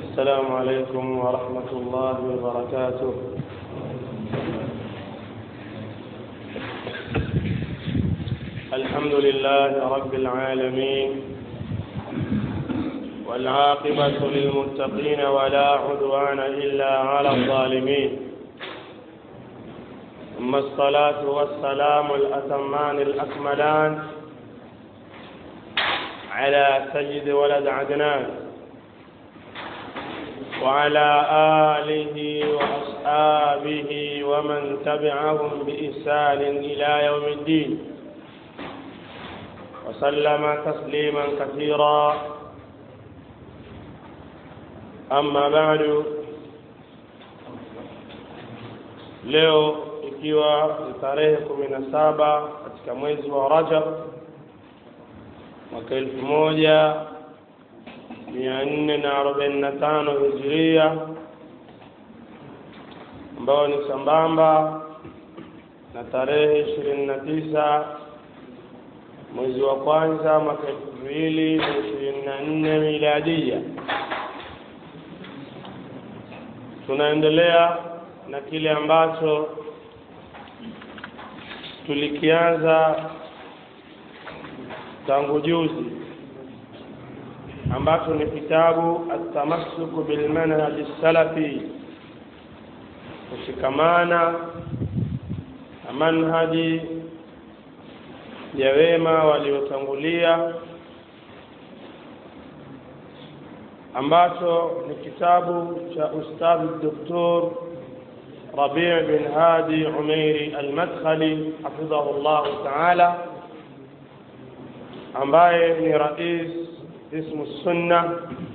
السلام عليكم ورحمة الله وبركاته الحمد لله رب العالمين والعاقبة للمتقين ولا عدوان إلا على الظالمين ثم الصلاة والسلام الأتمان الأكملان على سيد ولد عدنان وعلى آله وأصحابه ومن تبعهم بإحسان إلى يوم الدين وسلم تسليما كثيرا أما بعد leo ikiwa ni tarehe kumi na saba katika mwezi wa Rajab mwaka elfu moja mia nne na arobaini na tano hijiria ambayo ni sambamba na tarehe ishirini na tisa mwezi wa kwanza mwaka elfu mbili na ishirini na nne miladia. Tunaendelea na kile ambacho tulikianza tangu juzi ambacho ni kitabu atamassuku bilmanhaji salafi, kushikamana na manhaji ya wema waliotangulia, ambacho ni kitabu cha Ustadhi Doktor Rabi' bin Hadi Umairi Al-Madkhali hafidhahu llahu taala, ambaye ni rais ismu sunna,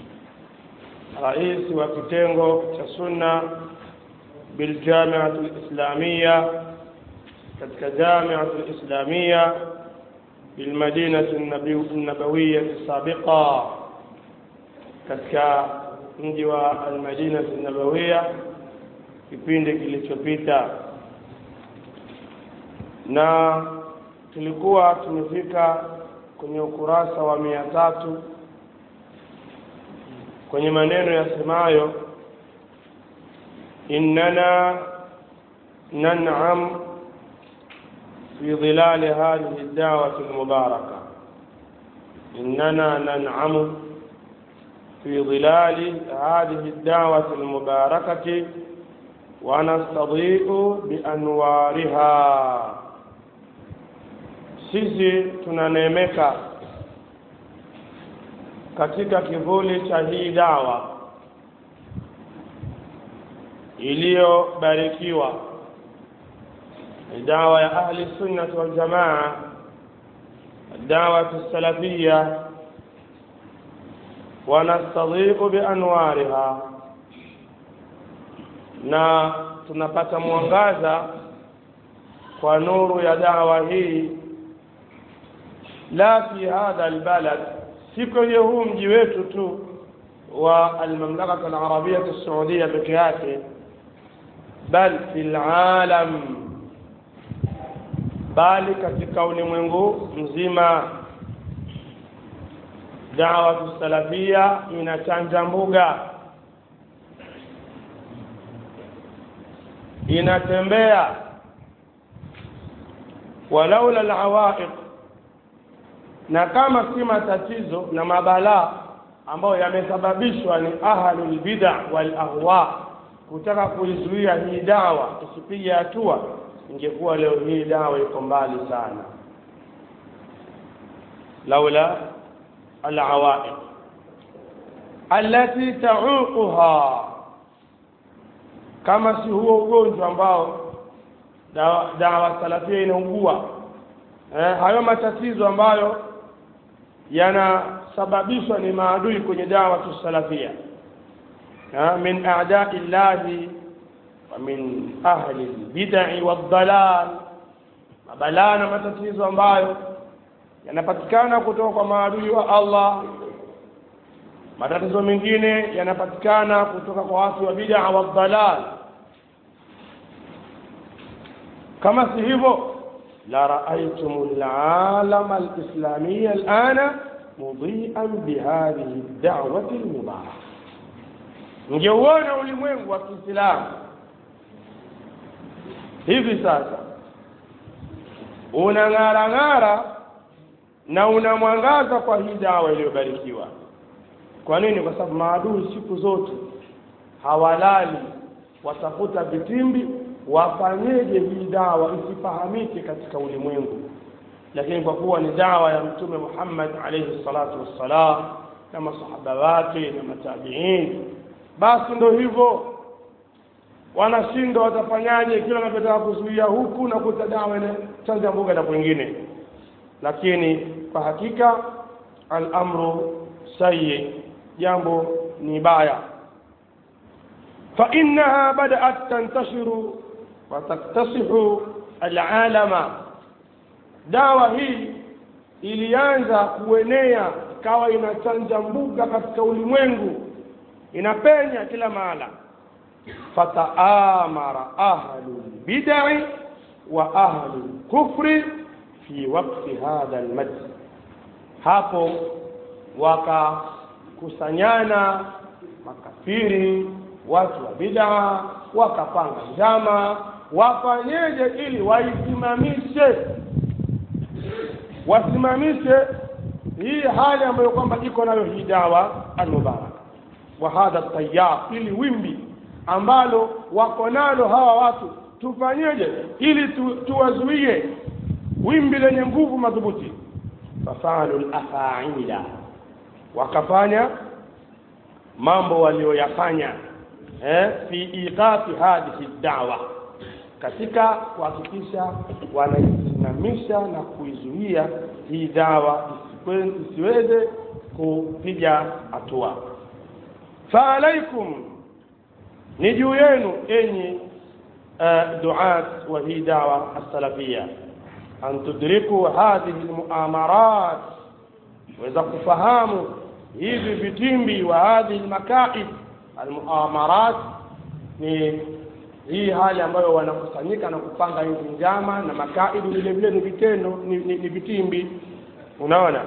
rais wa kitengo cha sunna biljamiatu lislamia katika jamiatu lislamia bilmadinati nabawiya sabiqa, katika mji wa almadinati nabawiya kipindi kilichopita, na tulikuwa tumefika kwenye ukurasa wa mia tatu kwenye maneno yasemayo innana nan'am fi dhilali hadhihi dawati almubaraka innana nan'amu fi dhilali hadhihi dawati almubarakati wa nastadhi'u bianwariha sisi tunaneemeka katika kivuli cha hii dawa iliyobarikiwa, dawa ya ahli sunnati wal jamaa, dawatu salafia, wanastadhiqu bianwariha, na tunapata mwangaza kwa nuru ya dawa hii, la fi hadha albalad si kwenye huu mji wetu tu wa almamlakatu alarabiyatu saudia peke yake, bal fi lalam, bali katika ulimwengu mzima. Dawatu salafia inachanja mbuga, inatembea, walaula alawaiq na kama si matatizo na mabalaa ambayo yamesababishwa ni ahlul bid'a wal ahwa kutaka kuizuia hii dawa isipige hatua, ingekuwa leo hii dawa iko mbali sana. laula alawaiq allati tauquha, kama si huo ugonjwa ambao dawa, dawa salafia inaugua eh, hayo matatizo ambayo yanasababishwa ni maadui kwenye dawa tusalafia min a'dai llahi wa min ahli lbidai waldalal, mabalaa na matatizo ambayo yanapatikana kutoka kwa maadui wa Allah. Matatizo mengine yanapatikana kutoka kwa watu wa bid'a waldalal. Kama si hivyo la raaitum lalama alislamiya alana mudhian bihadhihi dawati lmubaraka, ngeuona ulimwengu wa Kiislamu hivi sasa unang'ara ng'ara na unamwangaza kwa hii dawa iliyobarikiwa kwa nini kwa sababu maadui siku zote hawalali watafuta vitimbi wafanyeje hii dawa isifahamike katika ulimwengu lakini kwa kuwa ni dawa ya mtume Muhammad alayhi salatu wassalam na masahaba wake na matabiin basi ndo hivyo wanashindwa watafanyaje kila wanapotaka kuzuia huku na kuta dawa inachanja mbuga na kwingine lakini kwa hakika al-amru sayyi jambo ni baya fa innaha bada'at tantashiru wa taktasihu al-alama dawa hii ilianza kuenea ikawa inachanja mbuga katika ulimwengu inapenya kila mahala fataamara ahlu bid'i wa ahlu kufri fi waqti hadha almad hapo wakakusanyana makafiri watu wa bid'a wakapanga njama wafanyeje ili waisimamishe wasimamishe hii hali ambayo kwamba iko nayo hii dawa almubarak wa hadha tayar ili wimbi ambalo wako nalo hawa watu tufanyeje ili tu, tuwazuie wimbi lenye nguvu madhubuti fafalu lafaila wakafanya mambo walioyafanya eh, fi iqafi hadhihi dawa katika kuhakikisha wanaisimamisha na kuizuia hii dawa isiweze kupiga hatua fa alaikum ni juu yenu enyi uh, duat wa hii dawa as-salafia an tudriku hadhihi almuamarat waweza kufahamu hivi vitimbi wa hadhihi almakaid almuamarat ni hii hali ambayo wanakusanyika na kupanga hizi njama na makaidi vile vile ni vitendo ni, ni, ni vitimbi unaona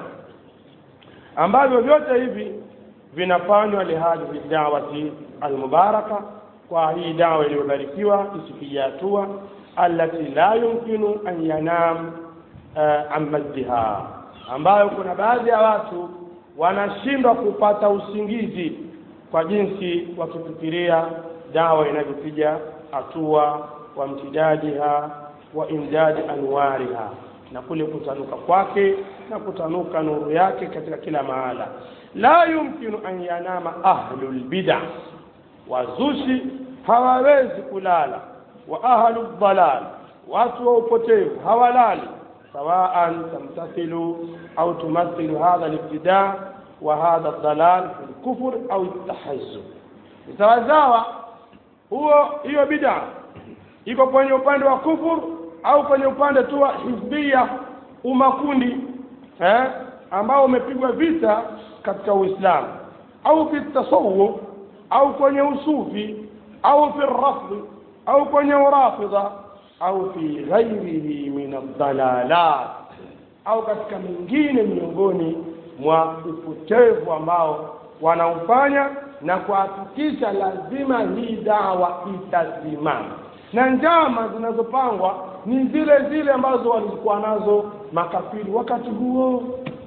ambavyo vyote hivi vinafanywa lihadhihi dawati almubaraka kwa hii dawa iliyobarikiwa isifikia hatua allati la yumkinu an yanam uh, an maddiha ambayo kuna baadhi ya watu wanashindwa kupata usingizi kwa jinsi wakifikiria dawa inavyopiga hatua wa mtidadiha wa imdadi anwariha na kule kutanuka kwake na kutanuka nuru yake katika kila mahala la yumkinu an yanama ahlul bid'a wazushi hawawezi kulala wa ahlu dhalal watu wa upotevu hawalali sawaan tamtathilu au tumathilu hadha al-ibtida wa hadha ad-dalal fi al-kufr au at-tahazzub sawasawa huo hiyo bid'a iko kwenye upande wa kufur au kwenye upande tu wa hizbia umakundi eh ambao umepigwa vita katika Uislamu au fi tasawuf au kwenye usufi au fi rafd au kwenye urafidha au fi ghairihi min ad-dalalat au katika mingine miongoni mwa upotevu ambao wanaufanya na kuhakikisha lazima hii dawa itasimama na njama zinazopangwa ni zile zile ambazo walikuwa nazo makafiri wakati huo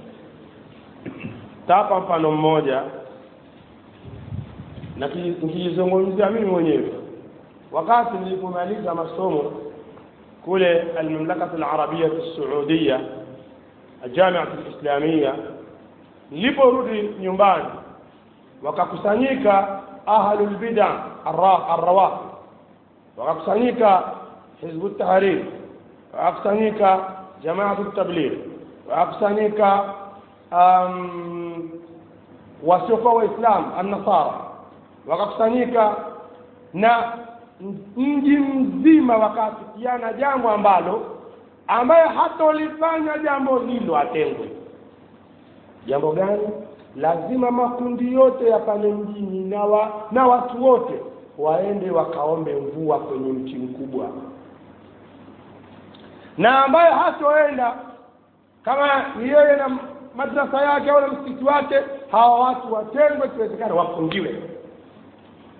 tapa mfano mmoja na nikizungumzia mimi mwenyewe wakati nilipomaliza masomo kule almamlakatu alarabia saudia الجامعة الإسلامية niliporudi nyumbani wakakusanyika ahlul bid'a arrawafid wakakusanyika hizbu tahrir wakakusanyika jamaatu tabligh wakakusanyika um, wasiokuwa waislamu annasara wakakusanyika na mji mzima wakaafikiana jambo ambalo ambaye hatolifanya jambo hilo atengwe jambo gani lazima makundi yote ya pale mjini na, wa, na watu wote waende wakaombe mvua kwenye mti mkubwa na ambaye hatoenda kama ni yeye na madrasa yake au na msikiti wake hawa watu watengwe kiwezekana wafungiwe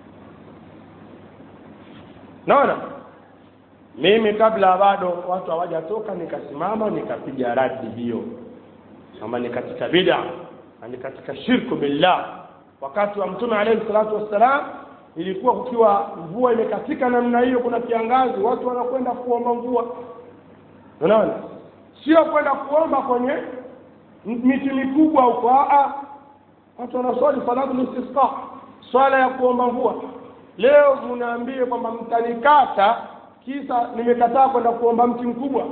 naona mimi kabla bado watu hawajatoka nikasimama nikapiga radi hiyo kama ni katika bid'a na ni katika shirku billah wakati wa mtume alayhi salatu wassalam ilikuwa kukiwa mvua imekatika namna hiyo kuna kiangazi watu wanakwenda kuomba mvua unaona sio kwenda kuomba kwenye miti mikubwa huko a watu wanaswali salatu istisqa swala ya kuomba mvua leo mnaambie kwamba mtanikata kisa nimekataa kwenda kuomba mti mkubwa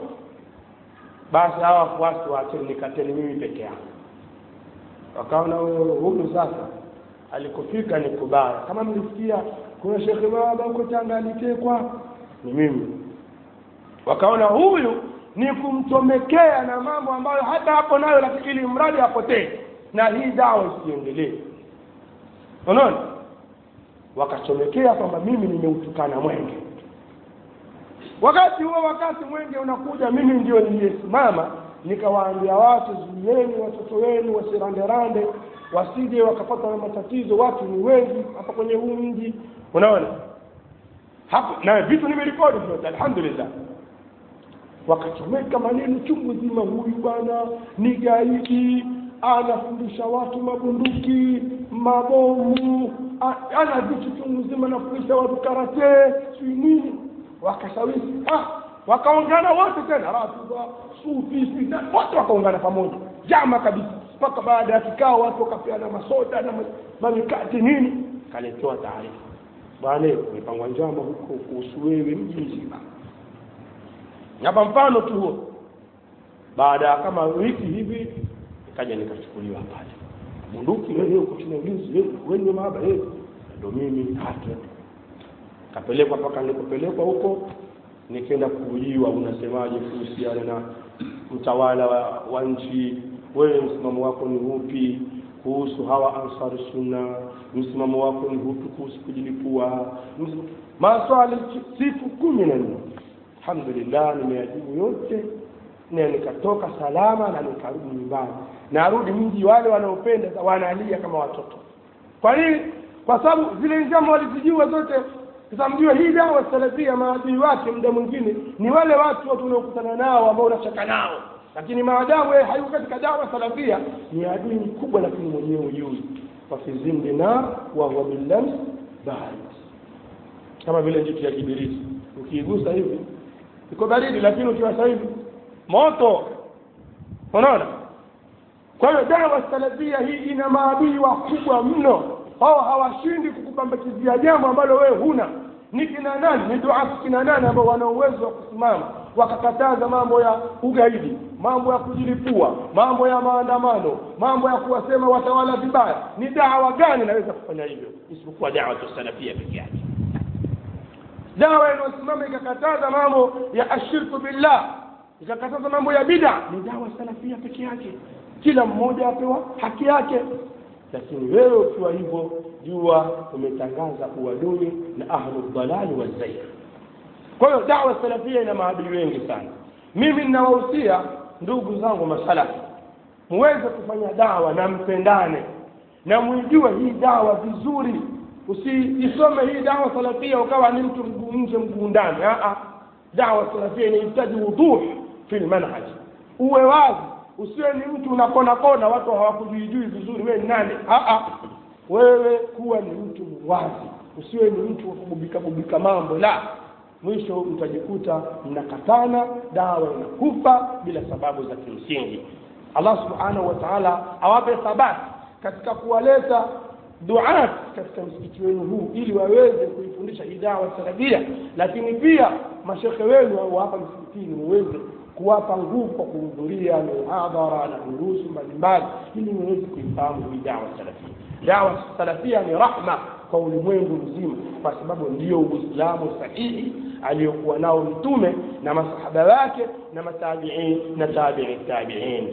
basi hawa wafuasi waacheni nikateni mimi peke yangu wakaona huyu sasa alikofika ni kubaya kama mlisikia kuna shekhe baba huko Tanga alitekwa ni mimi wakaona huyu ni kumchomekea na mambo ambayo hata hapo nayo lakini ili mradi apotee na hii dawa isiendelee unaona wakachomekea kwamba mimi nimeutukana mwenge wakati huo wakati mwenge unakuja mimi ndio niliyesimama nikawaambia watu zuieni watoto wenu wasiranderande wasije wakapata na matatizo watu ni wengi hapa kwenye huu mji unaona hapo na vitu nimerekodi vyote alhamdulillah wakachomeka maneno chungu zima huyu bwana ni gaidi anafundisha watu mabunduki mabomu ana vitu chungu zima anafundisha watu karate sijui nini wakashawishi ah wakaungana wote tena rafidha sufi wote wakaungana pamoja jama kabisa mpaka baada ya kikao watu wakapeana masoda na mamikati nini kaletewa taarifa bwana umepangwa njama huko kuhusu wewe mji mzima hapa mfano tu huo baada ya kama wiki hivi nikaja nikachukuliwa pale bunduki wewe uko chini ya ulinzi wewe wewe maaba wewe ndio mimi hata kapelekwa mpaka nilikopelekwa huko nikaenda kuuliwa unasemaje kuhusiana na mtawala wa, wa nchi wewe msimamo wako ni upi kuhusu hawa ansar sunna msimamo wako ni upi kuhusu kujilipua maswali siku kumi na nne alhamdulillah nimeyajibu yote na nikatoka salama na nikarudi nyumbani narudi mji wale wanaopenda wanalia kama watoto kwa nini kwa sababu zile njama walizijua zote sasa mjue hii dawa salafia maadui wake muda mwingine ni wale watu watu unaokutana nao ambao unacheka nao lakini maadamu yeye hayuko katika dawa salafia ni adui mkubwa lakini mwenyewe ujui wafizindi na wa huwa billams barid kama vile jitu ya kibiriti ukiigusa hivi iko baridi lakini ukiwasa hivi moto unaona kwa hiyo dawa salafia hii ina maadui wakubwa mno hao hawashindi kukupambakizia jambo ambalo wewe huna ni kina nani ni duafu kina nani ambao wana uwezo wa kusimama wakakataza mambo ya ugaidi mambo ya kujilipua mambo ya maandamano mambo ya kuwasema watawala vibaya ni dawa gani inaweza kufanya hivyo isipokuwa dawa salafia peke yake dawa inayosimama ikakataza mambo ya ashirku billah ikakataza mambo ya bid'a ni dawa salafia peke yake kila mmoja apewa haki yake lakini wewe ukiwa hivyo jua umetangaza uadui na ahlu dhalali wazair kwa hiyo dawa salafia ina maadui wengi sana mimi ninawahusia ndugu zangu masalafi muweze kufanya dawa na mpendane na mwijue hii dawa vizuri usiisome hii dawa salafia ukawa ni mtu mguu nje mguu ndani dawa salafia inahitaji wuduh fi lmanhaj uwe wazi usiwe ni mtu unakona kona watu hawakujuijui vizuri wewe ni nani Aa, wewe kuwa ni mtu wazi usiwe ni mtu wa kububika bubika mambo la mwisho mtajikuta mnakatana dawa inakufa bila sababu za kimsingi allah subhanahu wa taala awape thabati katika kuwaleta duat katika msikiti wenu huu ili waweze kuifundisha hii dawa salafia lakini pia mashekhe wenu wa hapa msikitini muweze kuwapa nguvu kwa kuhudhuria mihadhara na durusu mbalimbali ili muweze kuifahamu hii dawa salafia dawa salafia ni rahma kwa ulimwengu mzima kwa sababu ndio uislamu sahihi aliyokuwa nao mtume na masahaba wake na matabiin na tabii tabiin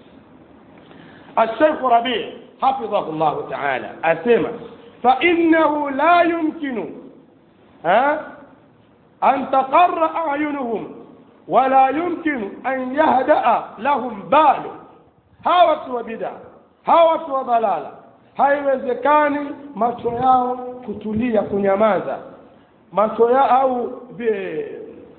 الشيخ ربيع حفظه الله تعالى أسمع فإنه لا يمكن ها أن تقر أعينهم ولا يمكن أن يهدأ لهم بال هاوة وبدع هاوة وضلالة haiwezekani macho yao kutulia kunyamaza macho ya au vile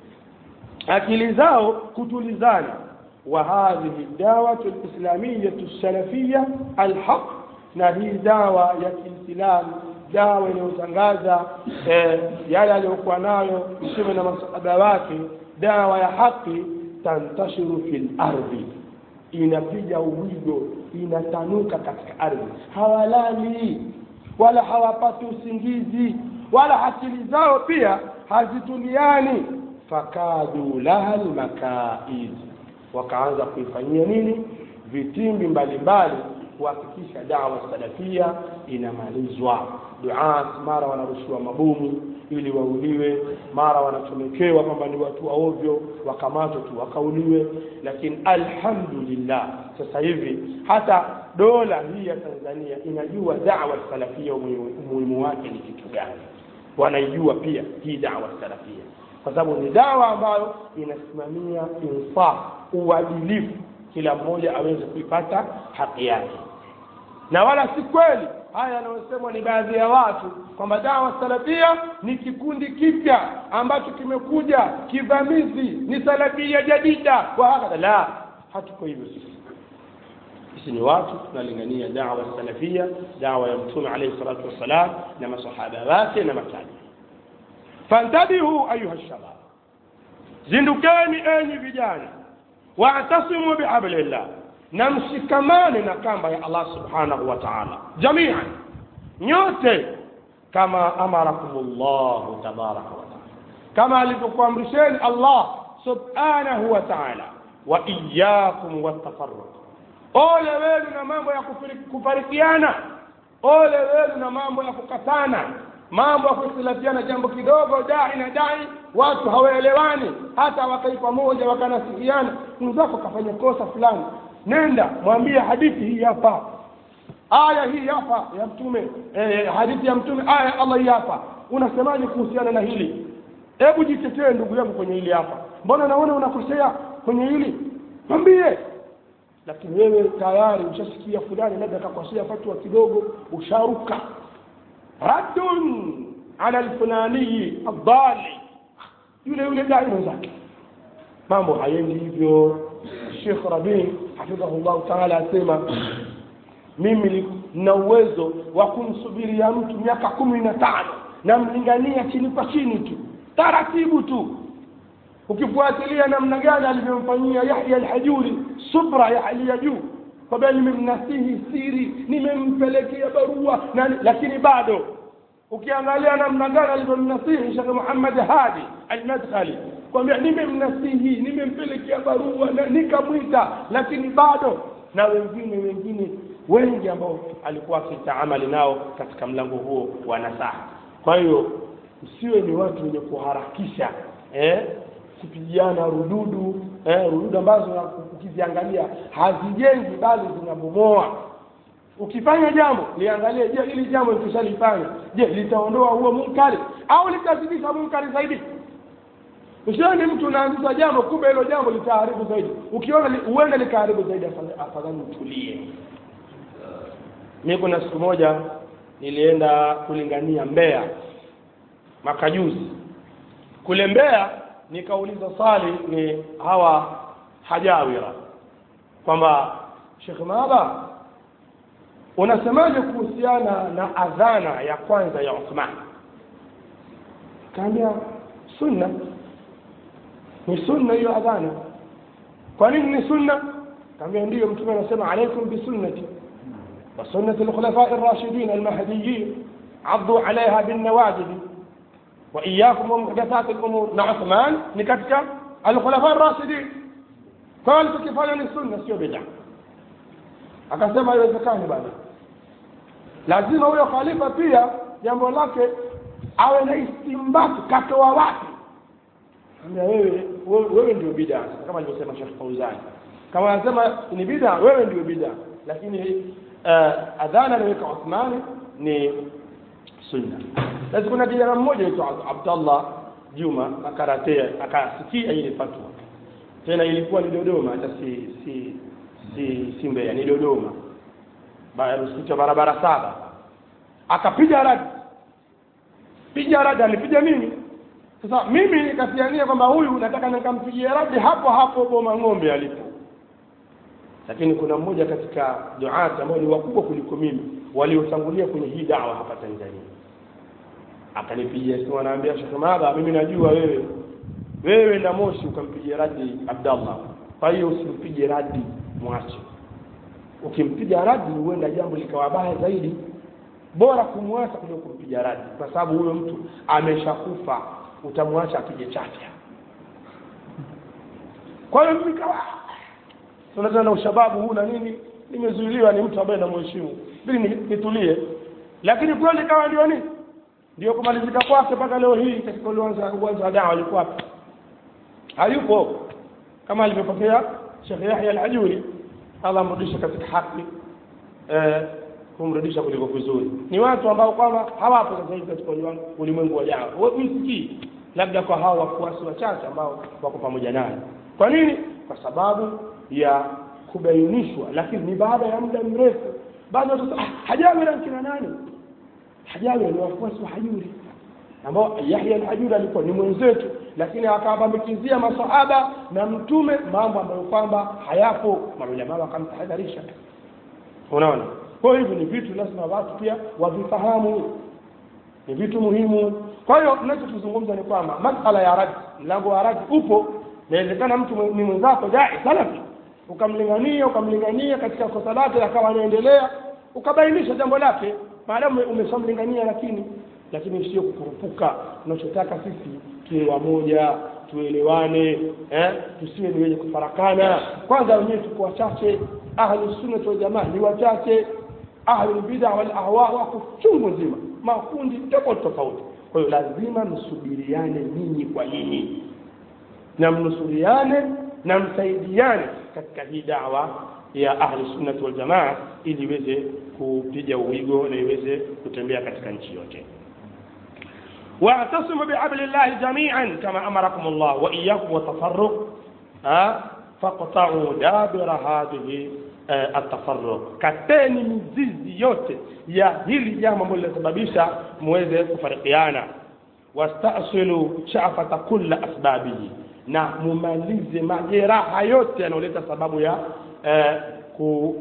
akili zao kutulizana wa hadhihi dawatu alislamiyatu salafia alhaq na hii dawa ya kiislamu dawa inayotangaza eh, yale aliyokuwa nayo mtume na masahaba wake dawa ya haki tantashiru fil ardhi inapiga uwigo inatanuka katika ardhi hawalali wala hawapati usingizi wala akili zao pia hazituliani fakadu laha lmakaid wakaanza kuifanyia nini vitimbi mbalimbali kuhakikisha dawa salafia inamalizwa duat mara wanarushiwa mabomu ili wauliwe mara wanachomekewa kwamba ni watu wa ovyo wakamatwa tu wakauliwe lakini alhamdulillah sasa hivi hata dola hii ya tanzania inajua dawa salafia umuhimu wake ni kitu gani wanaijua pia hii dawa salafia kwa sababu ni dawa ambayo inasimamia insaf uadilifu kila mmoja aweze kuipata haki yake na wala si kweli haya yanayosemwa ni baadhi ya watu kwamba dawa salafia ni kikundi kipya ambacho kimekuja kivamizi ni salafia jadida wa hakadha la hatuko hivyo sisi sisi ni watu tunalingania dawa salafia dawa ya mtume alayhi salatu wassalam na masahaba wake na matabi fantabihu ayuha shabab zindukeni enyi vijana waatasimu bihablillah na mshikamane na kamba ya Allah subhanahu wa ta'ala jamian nyote kama amarakumullahu tabaraka wa ta'ala kama alivyokuamrisheni Allah subhanahu wa ta'ala wa iyyakum watafarruq ole wenu na mambo ya kufarikiana ole wenu na mambo ya kukatana mambo ya kuhitilafiana jambo kidogo dai na dai watu hawaelewani hata wakai pamoja wakanasikiana mwenzako kafanya kosa fulani nenda mwambie hadithi hii hapa aya hii hapa ya mtume eh, hadithi ya mtume aya ya Allah hii hapa unasemaje kuhusiana na hili hebu jitetee ndugu yangu kwenye hili hapa mbona naona unakosea kwenye hili mwambie lakini wewe tayari ushasikia fulani labda akakosea fatwa kidogo usharuka raddun ala alfulani adali yule yule dai mwenzake mambo hayendi hivyo Sheikh Rabi hafidhahullah taala asema mimi nina uwezo wa kumsubiria mtu miaka kumi na tano namlingania chini kwa chini tu taratibu tu ukifuatilia namna gani alivyomfanyia Yahya al-Hajuri subra ya hali ya juu kwamba nimemnasihi siri nimempelekea barua na, lakini bado ukiangalia namna gani alivyomnasihi Sheikh Muhammad Hadi al-Madkhali kwambia nimemnasihi nimempelekea barua na nikamwita lakini bado na wengine wengine wengi ambao alikuwa akitaamali nao katika mlango huo wa nasaha kwa hiyo usiwe ni watu wenye kuharakisha eh kupigiana rududu eh, rududu ambazo ukiziangalia hazijengi bali zinabomoa ukifanya jambo liangalie je hili jambo likishalifanya je litaondoa huo munkari au litazidisha munkari zaidi usione mtu unaanzisha jambo kumbe hilo jambo litaharibu zaidi ukiona li, uende likaharibu zaidi afadhali utulie mi kuna siku moja nilienda kulingania Mbeya mwaka juzi kule Mbeya nikauliza swali ni hawa hajawira kwamba Sheikh Maaba unasemaje kuhusiana na adhana ya kwanza ya Uthman kaambia sunna ni sunna hiyo adhana kwa nini ni sunna kaambia ndiyo mtume anasema alaikum bisunnati wa sunnati alkhulafa ar-rashidin al-mahdiyyin addu alaiha bin nawajid wa iyyakum wa muhdathat al-umur na Uthman ni katika al-khulafa ar-rashidin kwa hiyo tukifanya ni sunna sio bid'a akasema haiwezekani bana lazima huyo khalifa pia jambo lake awe na istimbati katoa wapi ambia wewe wewe ndio bid'a kama alivyosema Sheikh Fauzan kama anasema ni bid'a wewe ndio bid'a lakini uh, adhana aliyoweka Uthmani ni sunna sasa kuna kijana mmoja aitwa Abdullah Juma akaratea akasikia ile fatwa tena ilikuwa ni Dodoma hata si si si, si Mbeya ni Dodoma msikiti wa barabara saba akapiga radi piga radi alipiga mimi sasa mimi nikatiania kwamba huyu nataka nikampigie radi hapo hapo boma ng'ombe alipo lakini kuna mmoja katika duati ambao ni wakubwa kuliko mimi waliotangulia kwenye hii dawa hapa Tanzania akanipigia simu anaambia Sheikh Madha mimi najua wewe wewe na Moshi ukampigia radi Abdallah kwa hiyo usimpige radi mwache ukimpiga radi huenda jambo likawa baya zaidi bora kumwacha kuliko kumpiga radi kwa sababu huyo mtu ameshakufa utamwacha apige chafya kwa hiyo mimi kawa tunataka na ushababu huu na nini nimezuiliwa ni mtu ambaye namheshimu ili nitulie lakini kweli kawa ndio nini ndio kumalizika kwake mpaka leo hii katika uwanja uwanja wa dawa alikuwa hapa hayupo kama alivyopokea Sheikh Yahya al-Ajuri Allah amrudishe katika haki eh, kumrudisha kuliko vizuri ni watu ambao kwamba hawapo sasa hivi katika ulimwengu wa dawa msikii labda kwa hao wafuasi wachache ambao wako pamoja naye kwa nini kwa sababu ya kubainishwa lakini ni baada ya muda mrefu bado sasa ah, hajawi na kina nani hajawi ni wafuasi wa hajuri ambao Yahya al-Hajuri alikuwa ni mwenzetu lakini akawabambikizia masahaba na mtume mambo ambayo kwamba hayapo maulama wakamtahadharisha unaona kwa hivyo ni vitu lazima watu pia wavifahamu ni vitu muhimu kwa hiyo tunachozungumza ni kwamba masala ya radi mlango wa radi upo inawezekana mtu ni mwenzako dai salafi ukamlingania ukamlingania katika kosa lake akawa anaendelea ukabainisha jambo lake maadamu umeshamlingania lakini lakini sio kukurupuka tunachotaka sisi tuwe wamoja tuelewane eh? tusiwe ni wenye kufarakana kwanza wenyewe tuko wachache ahlu sunna wal jamaa ni wachache ahlu bid'a wal ahwa wako chungu nzima makundi tofauti tofauti kwa hiyo lazima msubiriane ninyi kwa ninyi na mnusuriane na msaidiane katika hii dawa ya ahli sunnati wal jamaa ili iweze kupiga uwigo na iweze kutembea katika nchi yote واعتصموا بحبل الله جميعا كما امركم الله واياكم والتفرق ها فاقطعوا دابر هذه التفرق kateni mizizi yote ya hili jambo ambalo linasababisha muweze kufarikiana wastasilu shafata kulla asbabihi na mumalize majeraha yote yanayoleta sababu ya eh, ku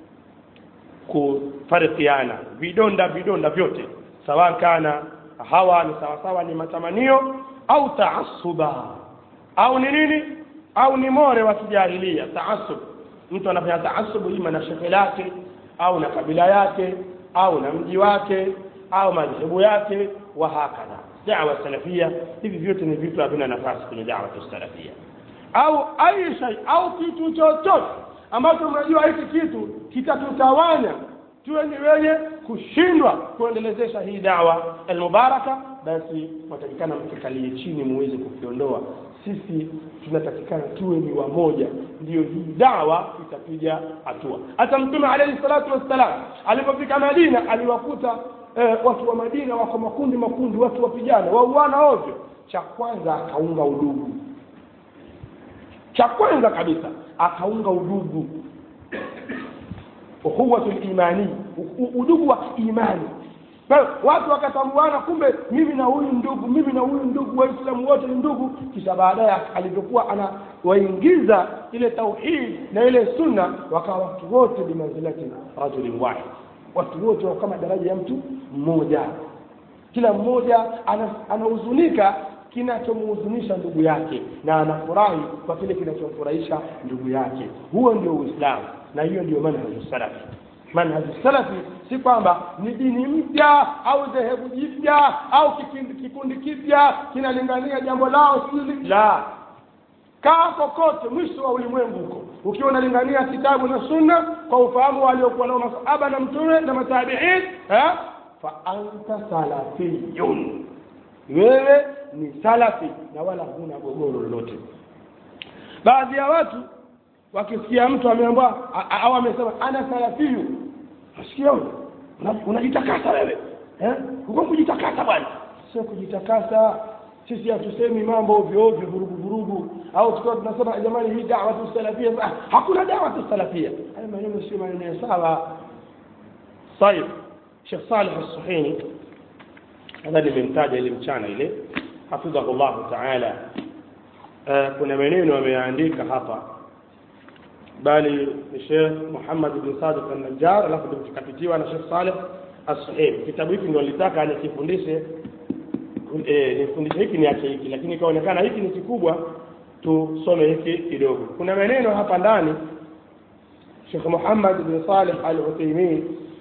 kufarikiana vidonda vidonda vyote sawa kana hawa ni sawasawa ni matamanio au taasuba au ni nini au ni more wa kijahilia taasub mtu anafanya taasubu ima na shekhe lake au na kabila yake au na mji wake au madhehebu yake wa hakadha dawa salafia hivi vyote ni vitu havina nafasi kwenye dawa salafia au ai shay au kitu chochote ambacho unajua hiki kitu kitatutawanya tuwe ni wenye kushindwa kuendelezesha hii dawa almubaraka basi watakikana mkikalie chini muweze kukiondoa sisi tunatakikana tuwe ni wamoja ndiyo hii dawa itapiga hatua hata mtume alayhi salatu wassalam alipofika madina aliwakuta eh, watu wa madina wako makundi makundi watu wapigana wauana ovyo cha kwanza akaunga udugu cha kwanza kabisa akaunga udugu ukhuwatu imani udugu wa imani watu wakatambuana kumbe mimi na huyu ndugu mimi na huyu ndugu waislamu wote ni ndugu kisha baadaye alivyokuwa anawaingiza ile tauhid na ile sunna wakawa watu wote bimanzilati rajulin wahid watu wote kama daraja ya mtu mmoja kila mmoja anahuzunika kinachomhuzunisha ndugu yake na anafurahi kwa kile kinachomfurahisha ndugu yake huo ndio uislamu na hiyo ndio manhaju salafi manhaju salafi si kwamba ni dini mpya au dhehebu jipya au kikundi kipya kinalingania jambo lao sili la kaa kokote mwisho wa ulimwengu huko ukiwa unalingania kitabu na sunna kwa ufahamu waliokuwa nao masahaba na mtume na matabiin fa anta salafiyun wewe ni salafi na wala huna gogoro lolote baadhi ya watu wakisikia mtu ameambiwa au amesema ana salafiyu nasikia unajitakasa wewe eh uko kujitakasa bwana sio kujitakasa sisi hatusemi mambo ovyo ovyo vurugu vurugu au tukiwa tunasema jamani hii dawa tu salafia ah, hakuna dawa tu salafia haya maneno sio maneno sawa طيب Sheikh Saleh As-Suhaini nadhani nimemtaja ile mchana ile hafidhahullahu taala uh, kuna maneno ameyaandika hapa bali ni Sheikh Muhammad bin Sadiq al-Najjar alafu tukapitiwa na Sheikh Saleh as-Suhaib kitabu hiki ndio nilitaka nikifundishe eh, nifundishe hiki niache hiki lakini ikaonekana hiki ni kikubwa tusome hiki kidogo kuna maneno hapa ndani Sheikh Muhammad bin Saleh al-Uthaymeen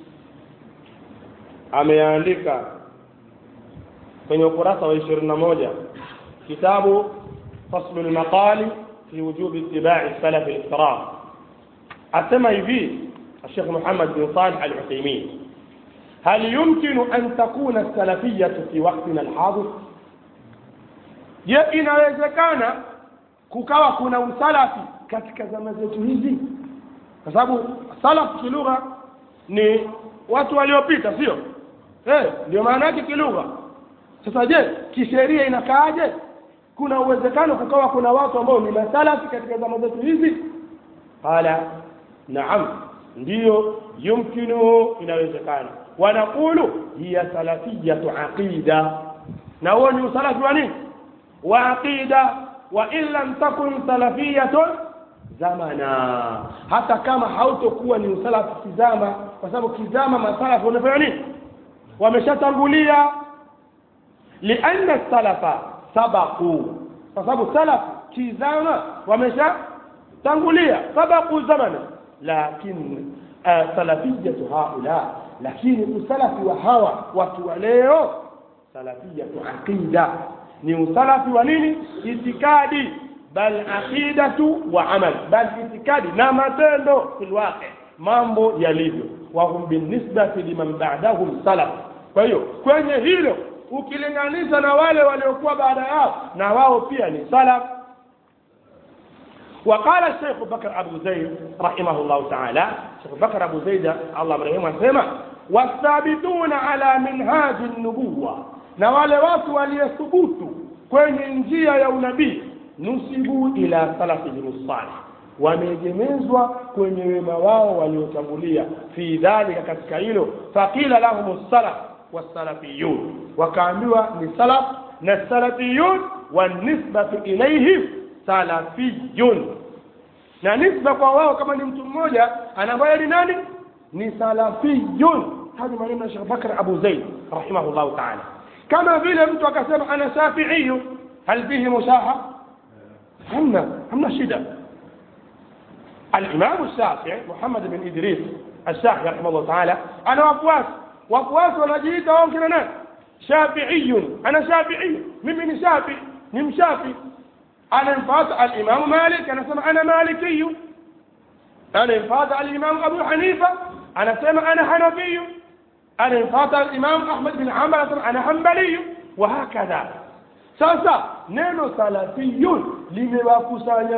ameandika kwenye ukurasa wa 21 kitabu fasl al-maqali fi wujub ittiba'i salaf al-kiram asema hivi الشيخ محمد بن صالح العثيمين هل يمكن أن تكون السلفية في وقتنا الحاضر je inawezekana kukawa kuna usalafi katika zama zetu hizi kwa sababu salaf kilugha ni watu waliopita sio eh ndio maana yake kilugha sasa je kisheria inakaaje kuna uwezekano kukawa kuna watu ambao ni masalafi katika zama zetu hizi qala naam ndiyo yumkinu inawezekana wanaqulu hiya salafiyatu aqida na huo ni usalafi wa nini wa aqida wa in lam takun salafiyatun zamana hata kama hautokuwa ni usalafi kizama kwa sababu kizama masalafi wanafanya nini wameshatangulia lianna salafa sabaqu kwa sababu salaf kizama wameshatangulia sabaqu zamana lakin uh, salafiyatu haula lakini usalafi wa hawa watu wa leo salafiyatu aqida ni usalafi wa nini itikadi bal aqidatu wa amal bal itikadi na matendo fil waqi mambo yalivyo wa hum binisbati liman ba'dahum salaf kwa hiyo kwenye hilo ukilinganisha na wale waliokuwa baada yao na wao pia ni salaf وقال الشيخ بكر أبو زيد رحمه الله تعالى الشيخ بكر أبو زيد الله مرحمه سيما والثابتون على منهاج النبوة na wale watu waliyethubutu kwenye njia ya unabii nusibu ila salafihim salih wameegemezwa kwenye wema wao waliotangulia fi dhalika katika hilo faqila lahum salaf wasalafiyun wakaambiwa ni salaf na salafiyun wanisbatu ilaihim salafiyun na nisba kwa wao kama ni mtu mmoja anaambaye ni nani ni salafiyun hadi maneno ya Sheikh Bakr Abu Zaid rahimahullah ta'ala kama vile mtu akasema ana shafi'i hal fihi mushaha hamna hamna shida الإمام الشافعي محمد بن إدريس الشافعي رحمه الله تعالى أنا وفواس وفواس ونجيت وممكن أنا شافعي أنا شافعي من شافعي من شافعي أنا انفاض الإمام مالك أنا سمع أنا مالكي أنا انفاض الإمام أبو حنيفة أنا سمع أنا حنفي أنا انفاض الإمام أحمد بن حنبل أنا حنبلي وهكذا sasa neno salafiyun limewakusanya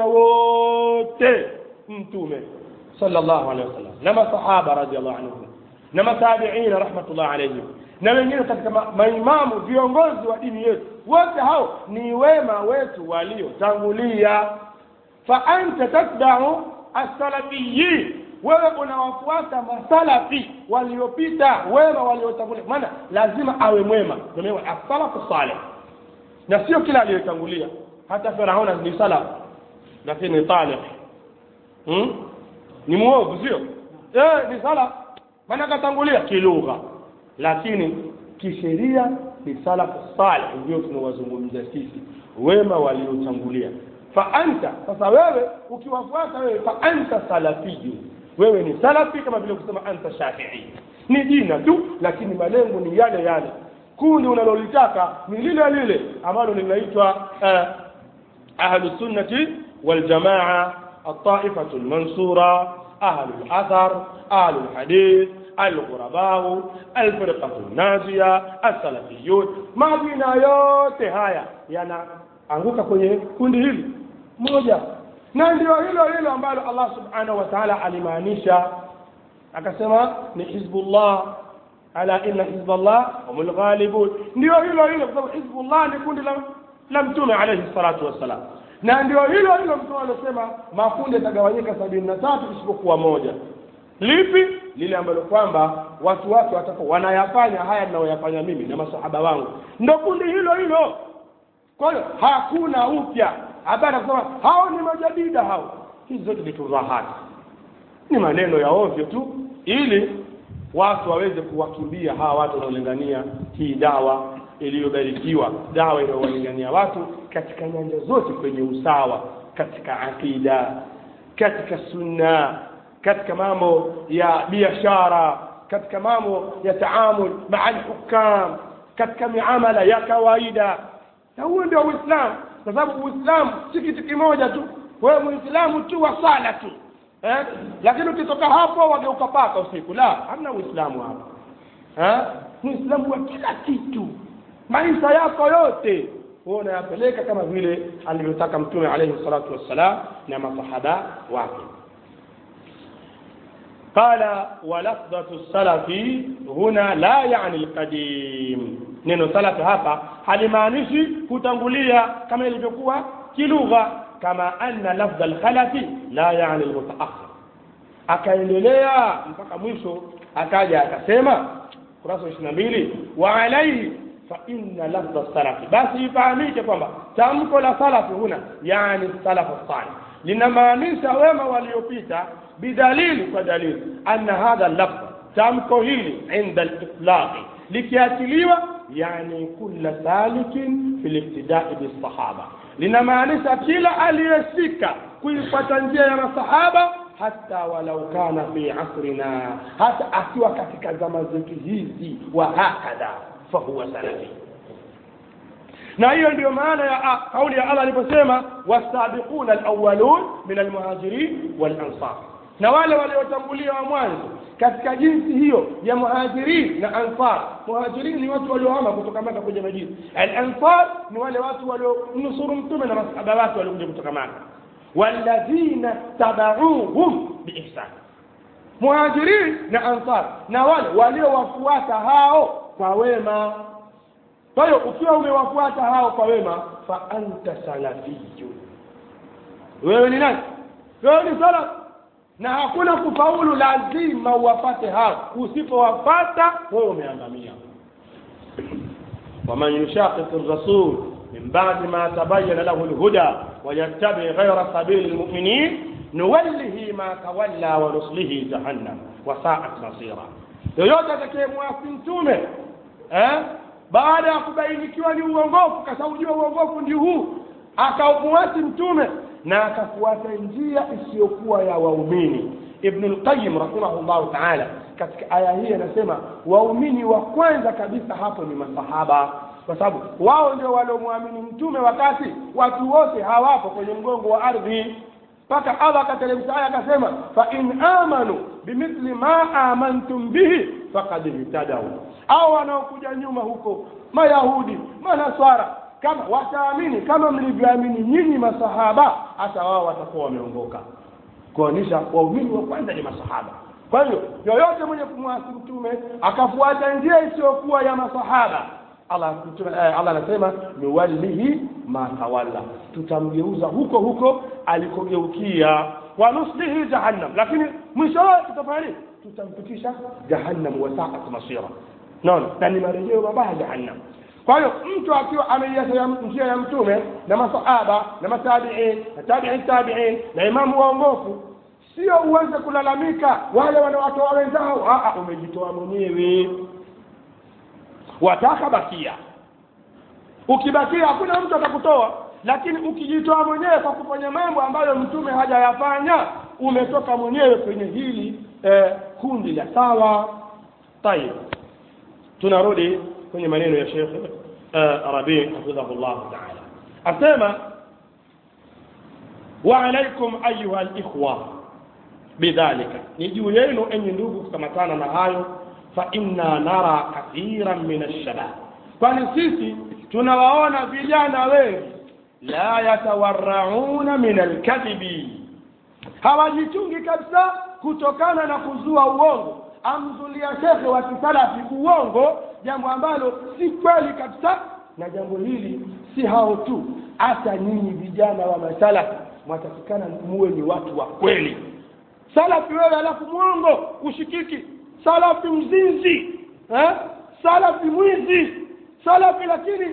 wote mtume sallallahu alaihi wasallam na masahaba radhiallahu anhum na matabiin rahmatullah alaihim na wengine katika maimamu viongozi wa dini yetu wote hao ni wema wetu waliotangulia fa anta tatba'u as-salafiyin wewe unawafuata masalafi waliopita wema waliotangulia maana lazima awe mwema ndio as-salafu salih na sio kila aliyotangulia hata faraona ni salaf lakini talib hmm? ni muovu sio eh ni salaf maana katangulia kilugha lakini kisheria ni salaf salih ndio tunawazungumza sisi wema waliotangulia fa anta sasa wewe ukiwafuata wewe fa anta salafiyu wewe ni salafi kama vile kusema anta shafi'i ni jina tu lakini malengo ni yale yale kundi unalolitaka ni lile lile ambalo linaitwa uh, ahlu sunnati wal jamaa الطائفة المنصورة أهل الأثر أهل الحديث الغرباء الفرقة الناجية السلفيون ما بينا yote haya yanaanguka kwenye kundi hili moja na ndio hilo hilo ambalo Allah subhanahu wa ta'ala alimaanisha akasema ni hizbullah ala inna hizballah humul ghalibun ndio hilo hilo kwa sababu hizbullah ni kundi la, la mtume alayhi salatu wassalam na ndio hilo hilo mtume alosema makundi yatagawanyika sabini na tatu isipokuwa moja lipi lile ambalo kwamba watu wake watakuwa wanayafanya haya ninayoyafanya mimi na masahaba wangu ndo kundi hilo hilo kwa hiyo hakuna upya habari kusema hao ni majadida hao hizi zote ni tudhahati ni maneno ya ovyo tu ili watu waweze kuwakimbia hawa watu wanaolingania hii dawa iliyobarikiwa dawa inayowalingania watu katika nyanja zote kwenye usawa katika aqida katika sunna katika mambo ya biashara katika mambo ya taamul maa alhukam katika miamala ya kawaida na huo ndio uislamu kwa sababu uislamu si kitu kimoja tu wewe muislamu tu wa sala tu eh? lakini ukitoka hapo wageuka paka usiku la hamna uislamu hapa eh? muislamu wa kila kitu maisha yako yote huwa unayapeleka kama vile alivyotaka mtume alayhi salatu wassalam na masahaba wake قال ولفظة السلف هنا لا يعني القديم neno salafi hapa halimaanishi kutangulia kama ilivyokuwa kilugha kama anna lafdha alkhalafi la yani almutaakhir akaendelea mpaka mwisho akaja akasema kurasa wa 22 wa alaihi fa inna lafdha salafi basi ifahamike kwamba tamko la salafi huna yani salafu salih linamaanisha wema waliopita bidalili kwa dalili anna hadha lafdh tamko hili inda litlaqi likiachiliwa yani kulla salikin fi libtidai bisahaba linamaanisha kila aliyeshika kuifuata njia ya masahaba hata walau kana fi asrina hata akiwa katika zama zetu hizi wa hakadha fahuwa salafi na hiyo ndiyo maana ya kauli ya Allah aliposema wasabiquna alawwalun min almuhajirin walansar na wale waliotangulia wa mwanzo katika jinsi hiyo ya muhajirin na ansar muhajirin ni watu waliohama kutoka maka kuja madina al-ansar ni wale watu walionusuru mtume na masahaba wake waliokuja kutoka maka walladhina tabauhum biihsan muhajirin na ansar na wale waliowafuata hao kwa wema kwa hiyo ukiwa umewafuata hao kwa wema fa anta salafiyun wewe ni nani wewe ni salaf na hakuna kufaulu lazima uwapate hao usipowapata wewe umeangamia waman yushaqiq ar-rasul min ba'di ma tabayyana lahu al-huda wa yattabi ghayra sabili al-mu'minin nuwallihi ma tawalla wa nuslihi jahannam wa sa'at masira yoyote atakayemwasi mtume eh baada ya kubainikiwa ni uongofu kasaujua uongofu ndio huu akaufuasi mtume na akafuata njia isiyokuwa ya waumini ibn al-qayyim rahimahullah ta'ala katika aya hii anasema waumini wa kwanza kabisa hapo ni masahaba kwa sababu wao ndio waliomwamini mtume wakati watu wote hawapo kwenye mgongo wa ardhi mpaka Allah akateremsha aya akasema fa in amanu bimithli ma amantum bihi faqad ihtadaw au wanaokuja nyuma huko mayahudi manaswara kama wataamini kama mlivyoamini nyinyi masahaba hata wao watakuwa wameongoka kuonyesha waumini wa kwanza ni masahaba kwa hiyo yoyote mwenye kumwasi mtume akafuata njia isiyokuwa ya masahaba Allah mtume eh, Allah anasema nuwallihi ma tawalla tutamgeuza huko huko alikogeukia wa nuslihi jahannam lakini mwisho wake tutafanya nini tutampitisha jahannam wa sa'at masira naona na ni marejeo mabaya jahannam kwa hiyo mtu akiwa ameiacha njia ya mtume na masahaba na matabiin na tabiin tabiin na imamu waongofu sio uweze kulalamika wale wanawatoa wenzao Aa, umejitoa mwenyewe wataka bakia ukibakia hakuna mtu atakutoa lakini ukijitoa mwenyewe kwa kufanya mambo ambayo mtume hajayafanya umetoka mwenyewe kwenye hili eh, kundi la sawa tayib tunarudi kwenye maneno ya Sheikh uh, Rabi hafidhahullah ta'ala asema wa alaikum ayuha alikhwa bidhalika ni juu yenu enyi ndugu kukamatana na hayo fa inna nara kathiran min alshabab kwani sisi tunawaona vijana wengi la yatawarrauna min alkadhibi hawajichungi kabisa kutokana na kuzua uongo amzulia shekhe wa kisalafi uongo jambo ambalo si kweli kabisa na jambo hili si hao tu hata nyinyi vijana wa masalafi mwatakikana muwe ni watu wa kweli salafi wewe alafu mwongo ushikiki salafi mzinzi eh? salafi mwizi salafi lakini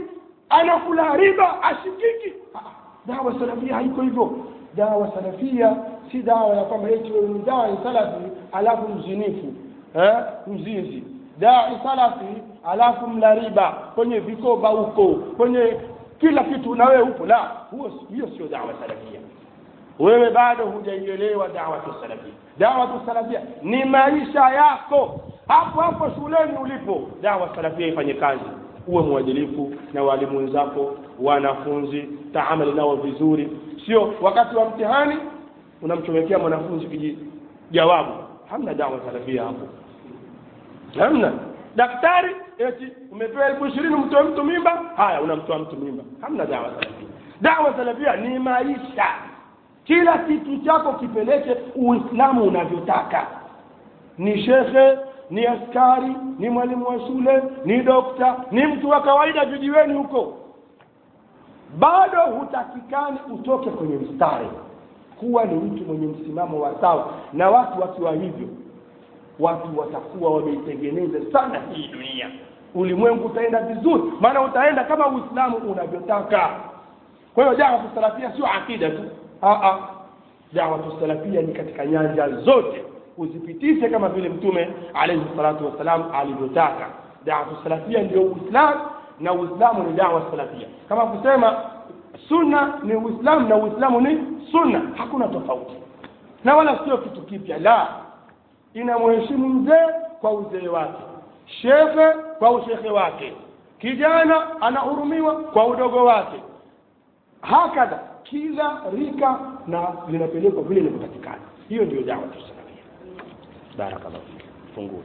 anakula riba ashikiki Ah, dawa salafia haiko hivyo dawa salafia si dawa ya kwamba eti wewe ni dai salafi alafu mzinifu eh? mzinzi dai salafi alafu mla riba kwenye vikoba huko kwenye kila kitu na wewe upo la huo hiyo sio dawa salafia wewe bado hujaielewa dawatu salafia dawatu salafia ni maisha yako hapo hapo shuleni ulipo dawa salafia ifanye kazi uwe mwadilifu na walimu wenzako wanafunzi taamali nao vizuri sio wakati wa mtihani unamchomekea mwanafunzi kiji jawabu hamna dawa salafia hapo hamna daktari eti umepewa elfu ishirini mtoe mtu mimba haya unamtoa mtu mimba hamna dawa salafia dawa salafia ni maisha kila kitu chako kipeleke uislamu unavyotaka ni shekhe ni askari ni mwalimu wa shule ni dokta ni mtu wa kawaida vijiweni huko bado hutakikani utoke kwenye mstari kuwa ni mtu mwenye msimamo wa sawa na watu wakiwa hivyo watu watakuwa wameitengeneza sana hii dunia ulimwengu utaenda vizuri maana utaenda kama uislamu unavyotaka kwa hiyo dawa salafia sio akida tu dawa salafia ni katika nyanja zote uzipitishe kama vile mtume alayhi salatu wassalam alivyotaka dawa salafia ndio uislamu na uislamu ni dawa salafia kama kusema sunna ni uislamu na uislamu ni sunna hakuna tofauti na wala sio kitu kipya la inamheshimu mzee kwa uzee wake shekhe kwa ushekhe wake kijana anahurumiwa kwa udogo wake hakadha kila rika na linapelekwa vile linavyotakikana hiyo ndio dawa tusalafia barakallahu fik fungua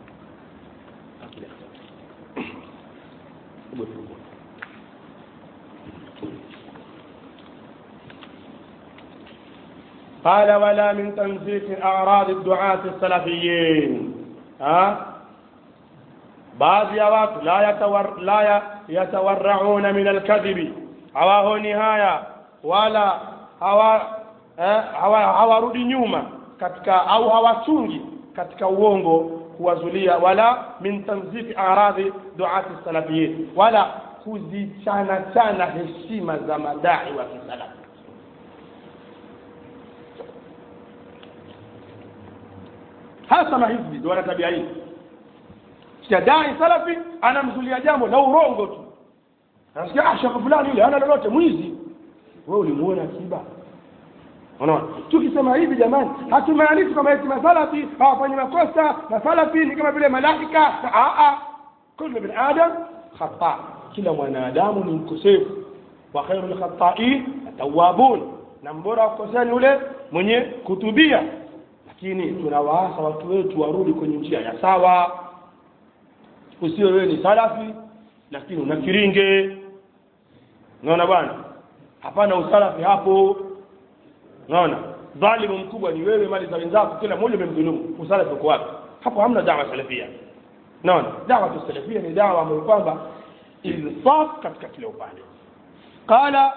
قال ولا من تنزيف أعراض الدعاة السلفيين ها baadhi ya watu la yatawar, la ya, yatawarrauna min alkadhibi hawahoni haya wala hawa eh, hawa hawarudi nyuma katika au hawachungi katika uongo kuwazulia wala min tanzifi aradhi duati salafiyin wala kuzichana chana heshima za madai wa kisalafi hasa mahizbi ndio wana tabia hii dai salafi anamzulia jambo la urongo tu anasikia ah shaka fulani yule hana lolote mwizi wewe ulimuona akiba unaona tukisema hivi jamani hatumaanishi kwamba eti masalafi hawafanyi makosa masalafi ni kama vile malaika a a kullu bin adam khata kila mwanadamu ni mkosefu wa khairul khata'in tawwabun na mbora wa kukosea ni yule mwenye kutubia lakini tunawaasa watu wetu warudi kwenye njia ya sawa usiwe wewe ni salafi lakini una kiringe unaona bwana hapana usalafi hapo unaona dhalimu mkubwa ni wewe mali za wenzako kila mmoja umemdhulumu usalafi uko wapi hapo hamna dawa salafia unaona dawa salafia ni dawa ambayo kwamba insaf katika kila upande qala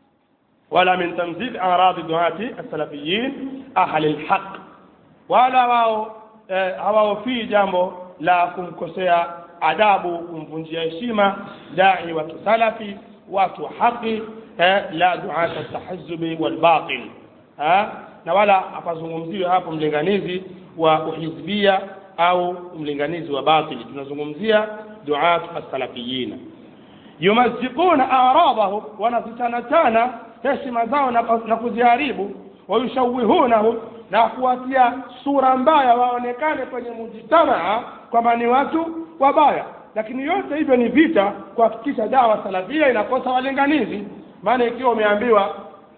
wala min tanzil aradi duati as-salafiyin ahli al-haq wala wao eh, hawaofii jambo la kumkosea adabu kumvunjia heshima dai wa kisalafi watu wa haki eh, la duata tahazubi walbatil eh, na wala hapazungumziwe hapo mlinganizi wa uhizbia au mlinganizi wa batili tunazungumzia duatu assalafiyina yumazikuna aradahum wanazichanachana heshima zao na, na kuziharibu wayushawihunahum na kuwatia sura mbaya waonekane kwenye mujtamaa kwamba ni watu wabaya lakini yote hivyo ni vita kuhakikisha dawa salafia inakosa walinganizi maana ikiwa umeambiwa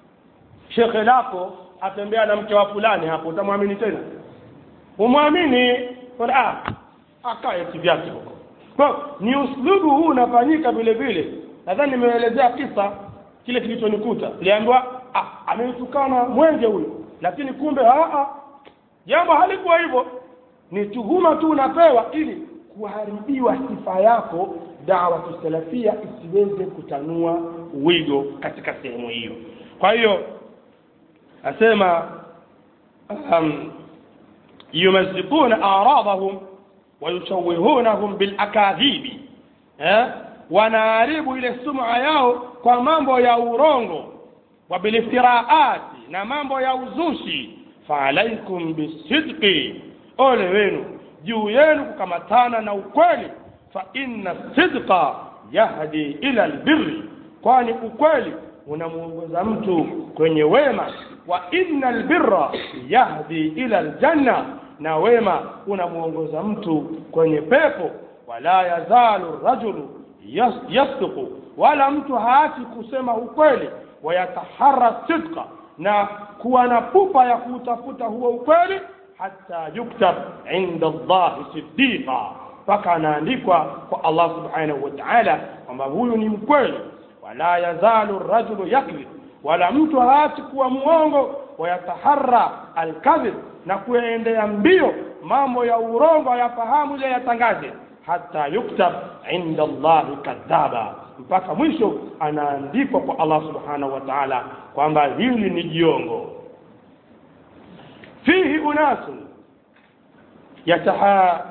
shekhe lako atembea na mke wa fulani hapo utamwamini tena umwamini ah akae kivyake huko kwa ni uslubu huu unafanyika vile vile nadhani nimeelezea kisa kile kilichonikuta niliambiwa ah amenitukana mwenge huyo lakini kumbe aa jambo halikuwa hivyo ni tuhuma tu unapewa ili kuharibiwa sifa yako dawa salafia isiweze kutanua wigo katika sehemu hiyo kwa hiyo asema um, yumazikuna aradahum wayushawihunahum bilakadhibi eh? wanaharibu ile sum'a yao kwa mambo ya urongo wa biliftiraati na mambo ya uzushi faalaikum bisidqi ole wenu juu yenu kukamatana na ukweli fa inna sidqa yahdi ila albirri kwani ukweli unamuongoza mtu kwenye wema wa inna albirra yahdi ila aljanna na wema unamuongoza mtu kwenye pepo wala yazalu rajulu yas, yasduqu wala mtu haachi kusema ukweli wayatahara sidqa na kuwa na pupa ya kuutafuta huo ukweli hata yuktab inda Allahi siddiqa mpaka anaandikwa kwa Allah subhanahu wa ta'ala kwamba huyu ni mkweli wala yazalu rajulu yakdhib wala mtu haachi kuwa mwongo wayataharra alkadhib na kuendea mbio mambo ya urongo ayafahamu ile yatangaze hata yuktab inda Allahi kadhaba mpaka mwisho anaandikwa kwa Allah subhanahu wa ta'ala kwamba hili ni jiongo fihi unasun yataha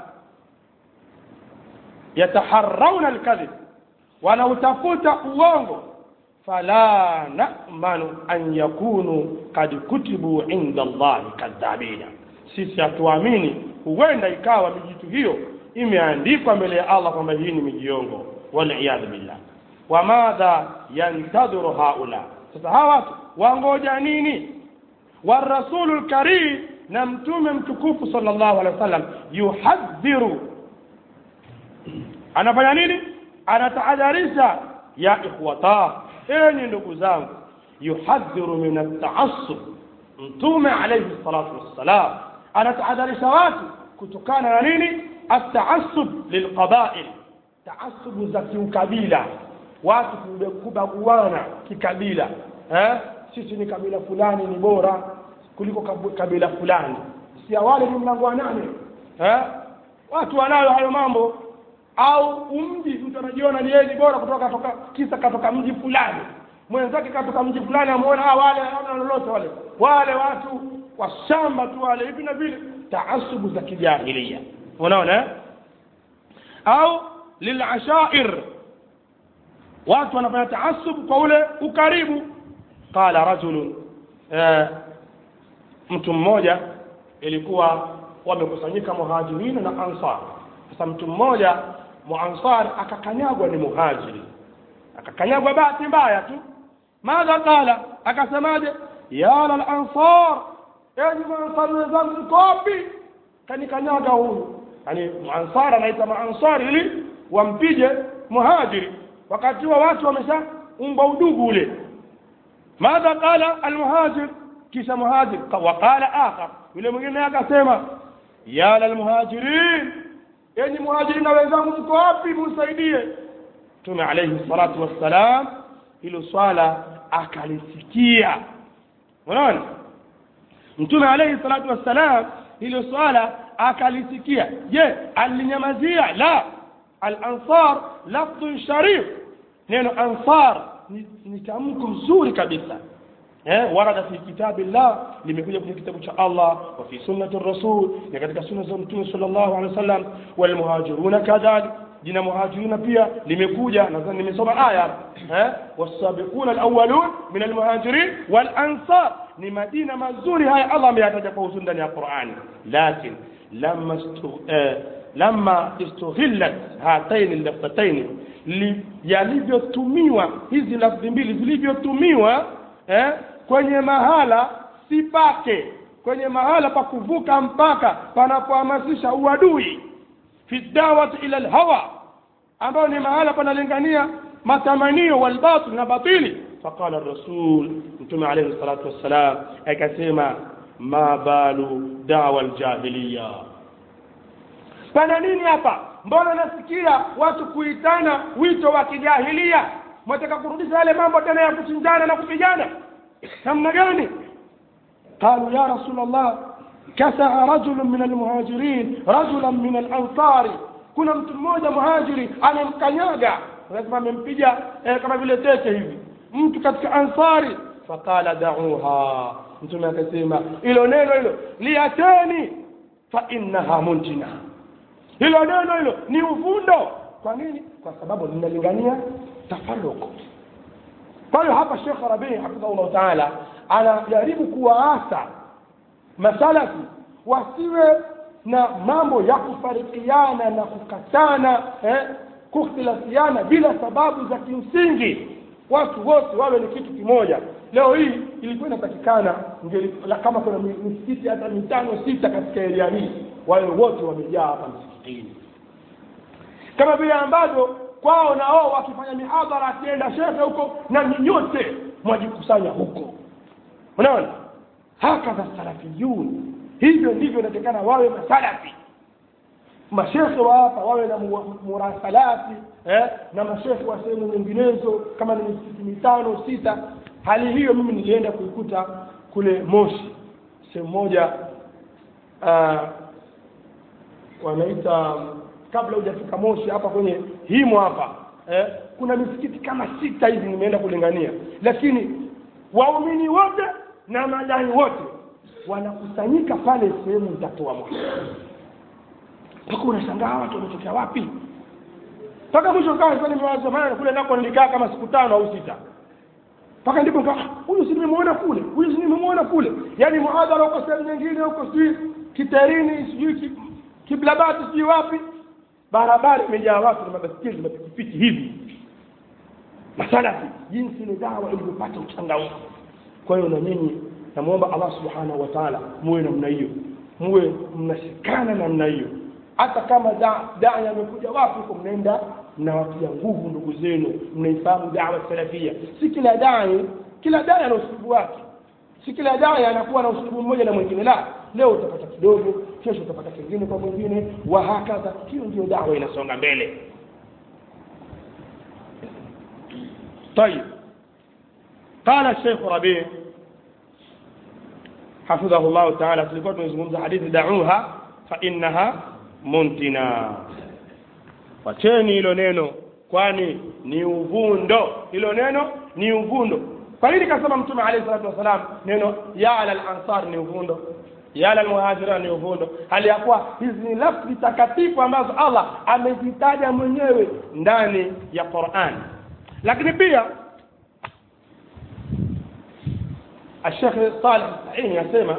yataharrauna alkadhib wanautafuta uongo fala namanu an yakunu kad kutibu inda Allahi kadhabina sisi hatuamini huenda ikawa mijitu hiyo imeandikwa mbele ya Allah kwamba hii ni mijiongo waliyadhu billah wa madha yantadhiru haula sasa hawa watu wangoja nini warasulu lkarim na mtume mtukufu sallallahu alaihi wasallam yuhadhiru anafanya nini anatahadharisha ya ikhwata enyi ndugu zangu yuhadhiru min ataassub mtume alayhi salatu wassalam anatahadharisha watu kutokana na nini ataassub lilqabail taasubu za kiukabila watu kubaguana kikabila eh? sisi ni kabila fulani ni bora kuliko kabila fulani si wale ni mlango wa nane eh? watu wanayo hayo mambo au umji mtu anajiona ni yeye ni bora kutoka toka kisa katoka mji fulani mwenzake katoka mji fulani amuona ah wale hawana lolote wale wale watu wa shamba tu wale hivi na vile taasubu za kijahilia unaona eh? au lilashair watu wanafanya taasub kwa ule ukaribu qala rajulun eh, mtu mmoja ilikuwa wamekusanyika muhajirina na ansar sasa mtu mmoja muansar akakanyagwa ni muhajiri akakanyagwa bahati mbaya tu madha qala akasemaje ya lal ansar enyi maansari wenzangu mko wapi kanikanyaga huyu yani muansar anaita maansari ili wampige muhajiri wakati huo watu wameshaumba udugu ule madha qala almuhajir kisha muhajir waqala akhar yule mwingine akasema ya lalmuhajirin enyi muhajirin na wenzangu mko wapi musaidie mtume alayhi salatu wassalam hilo swala akalisikia unaona mtume alayhi salatu wassalam hilo swala akalisikia je alinyamazia la al-ansar lafdhun sharif neno ansar ni, ni tamko nzuri kabisa eh warada fi kitabillah limekuja kwenye kitabu cha Allah wa fi sunnati rasul na katika sunna za mtume sallallahu alaihi wasallam wal muhajiruna kadhalik jina muhajiruna pia limekuja nadhani nimesoma aya eh wasabiquna alawwalun min almuhajirin wal ansar ni majina mazuri haya Allah ameyataja kwa uzuri ndani ya Qur'ani lakini lamma eh, lama istughillat hataini lafdhataini yalivyotumiwa hizi lafdhi mbili zilivyotumiwa eh, kwenye mahala si pake kwenye mahala pa kuvuka mpaka panapohamasisha uadui fi dawati ila lhawa ambayo ni mahala panalingania matamanio walbatil na batili faqala rasul mtume alayhi salatu wassalam akasema ma balu dawa ljahiliya pana nini hapa mbona nasikia watu kuitana wito wa kijahilia mwataka kurudisha yale mambo tena ya kuchinjana na kupigana namna gani قالوا يا رسول الله كسع رجل من المهاجرين رجلا من الأنصار kuna mtu mmoja muhajiri amemkanyaga lazima amempiga eh, kama vile tete hivi mtu katika ansari faqala da'uha mtume akasema hilo neno hilo liacheni fa innaha muntina hilo neno hilo ni uvundo kwa nini kwa sababu linalingania tafaruku kwa hiyo hapa shekh rabii hafidhahullahu taala anajaribu kuwaasa masalafi wasiwe na mambo ya kufarikiana na kukatana eh, kukhtilafiana bila sababu za kimsingi watu wote wawe ni kitu kimoja leo hii ilikuwa inatakikana kama kuna misikiti hata mitano sita katika eria hii wawe wote wamejaa hapa msikitini kama vile ambavyo kwao na wao wakifanya mihadhara akienda shekhe huko na nyote mwajikusanya huko unaona hakadha salafiyun hivyo ndivyo inatakikana wawe masalafi mashekhe wa hapa wawe na murasalati eh, na mashekhe wa sehemu nyinginezo kama ni misikiti mitano sita hali hiyo mimi nilienda kuikuta kule moshi sehemu moja uh, wanaita kabla hujafika moshi hapa kwenye himo hapa eh, kuna misikiti kama sita hivi nimeenda kulingania lakini waumini wote na madai wote wanakusanyika pale sehemu itatoa moshi mpaka unashangaa watu wametokea wapi mpaka mwisho kaa nimewaza kule nako nilikaa kama siku tano au sita mpaka ndipo nika huyu si nimemwona kule huyu si nimemwona kule yaani muadhara huko sehemu nyingine huko sijui kiterini sijui ki, kiblabati sijui wapi barabara imejaa watu na mabaskeli na mapikipiki hivi masalafi jinsi ile dawa ilivyopata uchangamfu kwa hiyo na nyinyi namwomba allah subhanahu wa taala muwe namna hiyo muwe mnashikana namna hiyo hata kama dai amekuja wapi huko mnaenda mnawatia nguvu ndugu zenu mnaifahamu dawa salafia si kila dai kila dai ana usulubu wake si kila dai anakuwa na usulubu mmoja na mwingine la leo utapata kidogo kesho utapata kingine kwa mwingine wa hakadha hiyo ndio dawa inasonga mbele طيب قال الشيخ ربيع حفظه الله تعالى tulikuwa tunazungumza hadithi da'uha fa innaha muntina wacheni hilo neno kwani ni uvundo hilo neno ni uvundo kwa nini kasema mtume alayhi salatu wasalam neno ya ala al-ansar ni uvundo ya ala al-muhajira ni uvundo hali ya kuwa hizi ni lafzi takatifu ambazo Allah amezitaja mwenyewe ndani ya Qur'an lakini pia الشيخ صالح السعيني يسمى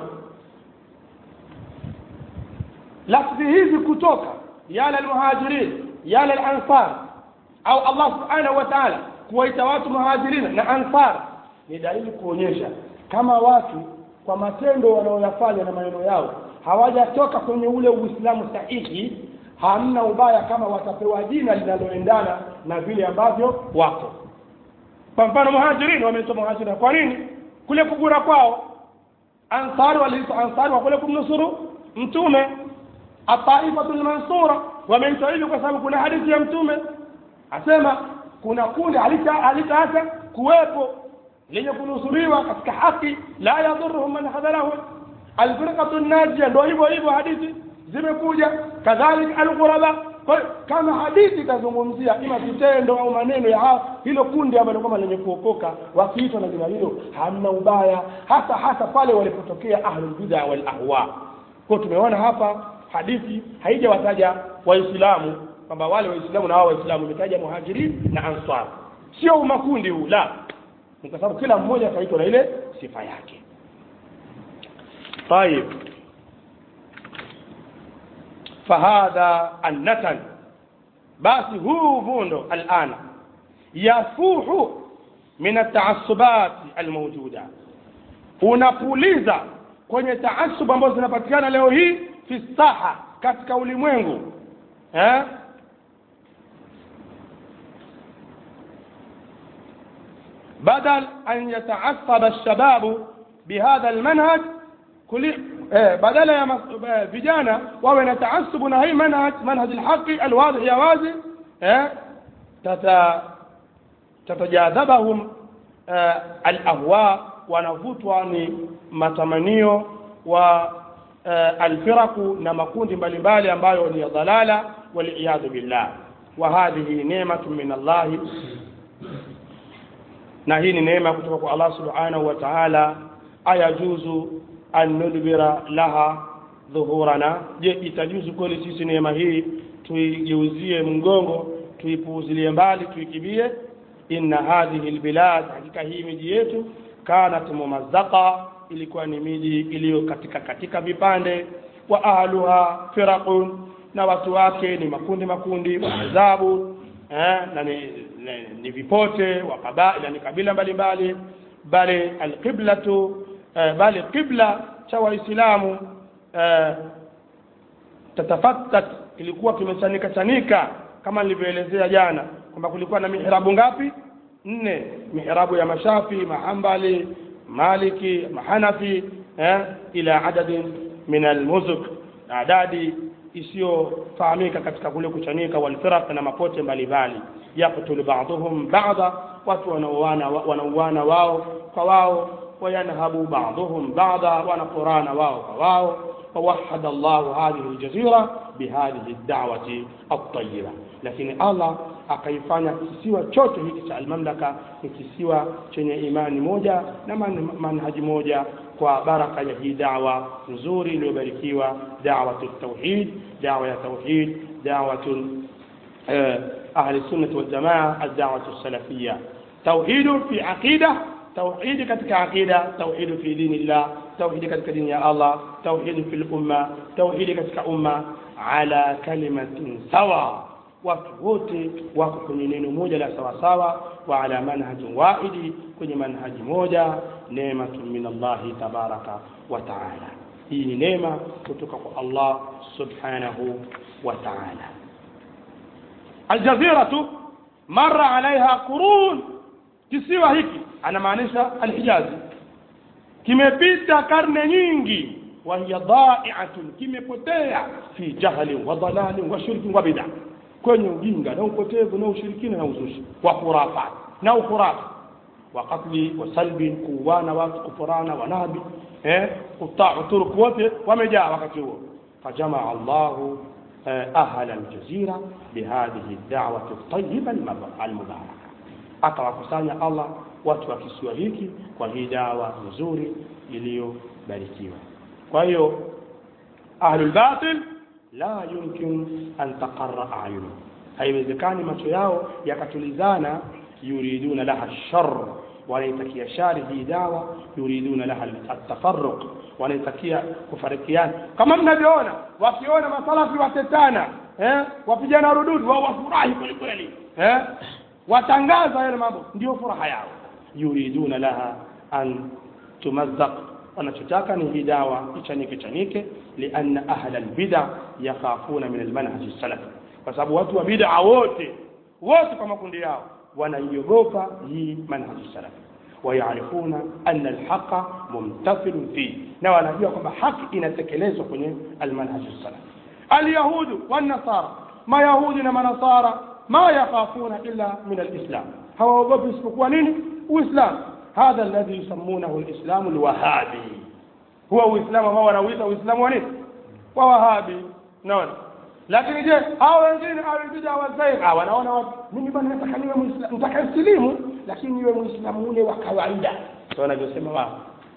lafzi hizi kutoka yala almuhajirin yala alansar au Allah subhanahu wa ta'ala kuwaita watu muhajirin na ansar ni dalili kuonyesha kama watu kwa matendo wanaoyafanya na maneno yao hawajatoka kwenye ule uislamu sahihi hamna ubaya kama watapewa jina linaloendana na vile ambavyo wako kwa mfano muhajirin wameitwa muhajirin kwa nini kule kugura kwao ansari waliitwa ansari wa kule kumnusuru mtume ataifatu lmansura wameitwa hivyo kwa sababu kuna hadithi ya mtume asema kuna kundi halitaacha kuwepo lenye kunusuriwa katika haki la yadhuruhum man hadharahum alfirqatu najia ndio hivyo hivyo hadithi zimekuja kadhalika alghuraba kwa hiyo kama hadithi itazungumzia ima vitendo au maneno ya hilo kundi ambalo kwamba lenye kuokoka wakiitwa na jina hilo hamna ubaya hasa hasa pale walipotokea ahlul bid'a wal ahwa kwa tumeona hapa hadithi haijawataja waislamu kwamba wale waislamu na wao waislamu imetaja muhajirin na ansar sio umakundi huu la ni kwa sababu kila mmoja akaitwa na ile sifa yake طيب فهذا النتن basi huu vundo alana yafuhu min ataasubati almawjuda unapuliza kwenye taasub ambazo zinapatikana leo hii fi saha katika ulimwengu eh? بدل أن يتعصب الشباب بهذا المنهج كل eh, badala ya mas- eh, vijana wawe na taasubu na hii manhaj manhaj alhaqi alwadhi ya wazi eh, tata tatajadhabahum eh, alahwa wanavutwa ni matamanio wa eh, alfiraku na makundi mbalimbali ambayo ni ya dhalala waliyadhu billah wa hadhihi neematu min allahi na hii ni neema kutoka kwa Allah subhanahu wa ta'ala ayajuzu an nudbira laha dhuhurana je itajuzu kweli sisi neema hii tuigeuzie mgongo tuipuuzilie mbali tuikibie inna hadhihi albilad hakika hii miji yetu kanat mumazzaka ilikuwa ni miji iliyo katika katika vipande wa ahluha firaqun na watu wake ni makundi makundi wa azabu eh, na ni, ni, ni vipote wa kabaila ni kabila mbalimbali bali alqiblatu eh, bali qibla cha waislamu eh, tatafattat ilikuwa kimechanika chanika kama nilivyoelezea jana kwamba kulikuwa na mihrabu ngapi nne mihrabu ya mashafi mahambali maliki mahanafi eh, ila adadin min almuzuk adadi isiyofahamika katika kule kuchanika walfiraq na mapote mbalimbali yaktulu ba'dhum ba'dha watu wanauana wanauana wao kwa wao wayanhabu ba'dhum ba'dha wanaqurana wao kwa wao فوحد الله هذه الجزيرة بهذه الدعوة الطيبة لكن الله akaifanya kisiwa chote hiki cha almamlaka ni kisiwa chenye imani moja na man, manhaji moja kwa baraka ya hii dawa nzuri iliyobarikiwa dawatu tauhid dawa ya tauhid dawatu eh, ahli sunnati waljamaa aldawatu salafia tauhidu fi aqida توحيد كتك عقيدة توحيد في دين الله توحيد كتك دين يا الله توحيد في الأمة توحيد كتك أمة على كلمة سواء وكوتي وكوني نينو موجة لا سوا سوا وعلى منهج واحد كوني منهج موجة نعمة من الله تبارك وتعالى هي نعمة كتك الله سبحانه وتعالى الجزيرة مر عليها قرون kisiwa hiki anamaanisha alhijazi kimepita karne nyingi wahiya dhai'atun kimepotea fi jahlin wa dalalin wa shirkin wa bid'a kwenye ujinga na upotevu na ushirikina na uzushi wa khurafat na ukhurafa wa qatli wa salbi kuwana watu kufurana wa nabi eh kutaa turuku wote wamejaa wakati huo fajamaa Allahu أهل الجزيرة بهذه الدعوة الطيبة المباركة akawakusanya Allah watu wa kisiwa hiki kwa hii dawa nzuri iliyobarikiwa kwa hiyo ahlul batil la yumkin an taqarra ayunu haiwezekani macho yao yakatulizana yuriduna laha shar wanaitakia shari hii dawa yuriduna laha atafarruq wanaitakia kufarikiana kama mnavyoona wakiona masalafi watetana eh wapigana rududu wao wafurahi kweli kweli eh watangaza yale mambo ndio furaha yao yuriduna laha an tumazzaq wanachotaka ni hii dawa ichanike chanike lianna ahla albida yakhafuna min almanhaj salafi kwa sababu watu wa bid'a wote wote kwa makundi yao wanaiogopa hii manhaj salafi ويعرفون أن الحق ممتثل فيه na wanajua kwamba haki inatekelezwa kwenye almanhaj salaf alyahud والنصارى mayahudi na manasara ma yakhafuna illa min alislam hawaogopi isipokuwa nini uislamu hadha alladhi yusammunahu alislamu alwahabi huwa uislamu ambao wanauita uislamu wa nini wa wahabi naona lakini je hao wengine awibida wazaigha wanaona watu mimi bwana nataka niwe muislamu nataka isilimu lakini niwe muislamu ule wa kawaida ndio wanavyosema wao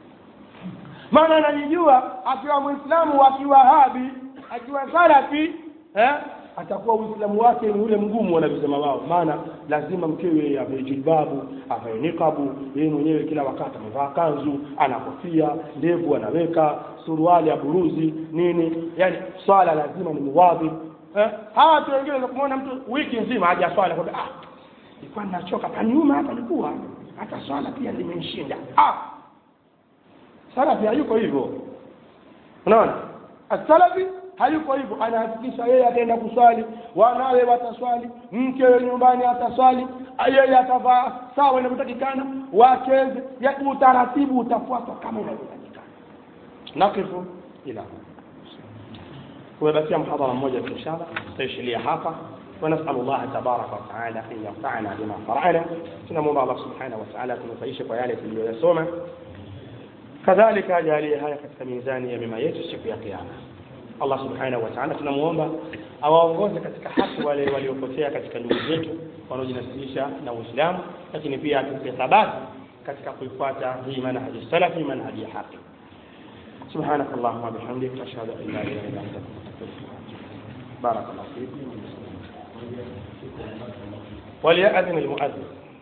maana anajijua akiwa muislamu wa kiwahabi akiwa salafi eh atakuwa uislamu wake ni ule mgumu wanavyosema wao maana lazima mkewe avae jilbabu avae nikabu yeye mwenyewe kila wakati amevaa kanzu ana kofia ndevu anaweka suruali ya buruzi nini yani swala lazima ni muwadhi eh hawa watu wengine kumwona mtu wiki nzima haja swala kwa ah nilikuwa ninachoka panyuma hapa nilikuwa hata swala pia limenishinda ah salafi hayuko hivyo unaona asalafi hayuko hivyo anahakikisha yeye ataenda kuswali wanawe wataswali mkewe nyumbani ataswali yeye atavaa sawa inavyotakikana wacheze ya utaratibu utafuatwa kama inavyotakikana nakifu ila kumebakia mhadhara mmoja tu inshallah tutaishilia hapa ونسأل الله تبارك وتعالى أن ينفعنا بما قرأنا tunamwomba Allah subhanahu wa ta'ala tunufaishe kwa yale tuliyoyasoma kadhalika ajalie haya katika mizani ya mema yetu siku ya kiyama Allah subhanahu wa ta'ala tunamuomba awaongoze katika haki wale waliopotea katika ndugu zetu wanaojinasibisha na Uislamu lakini pia atupe thabati katika kuifuata hii manhaji salafi manhaji ya haki سبحانك اللهم وبحمدك أشهد أن لا إله إلا أنت أستغفرك بارك الله فيكم وليأذن المؤذن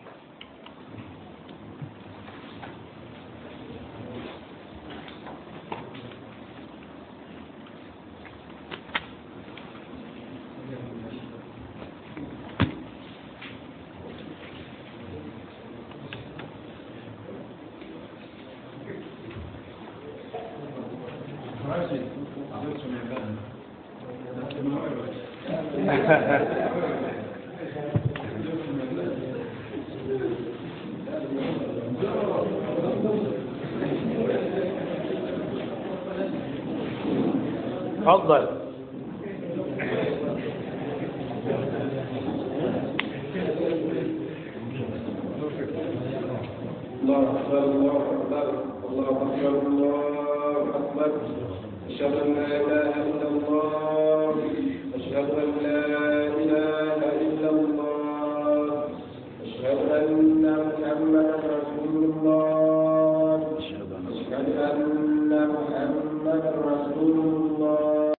تفضل الله أكبر الله أكبر الله أكبر الله أكبر أشهد أن لا إله إلا الله أشهد أن لا إله إلا الله أشهد أن محمدا رسول الله أشهد أن محمدا رسول الله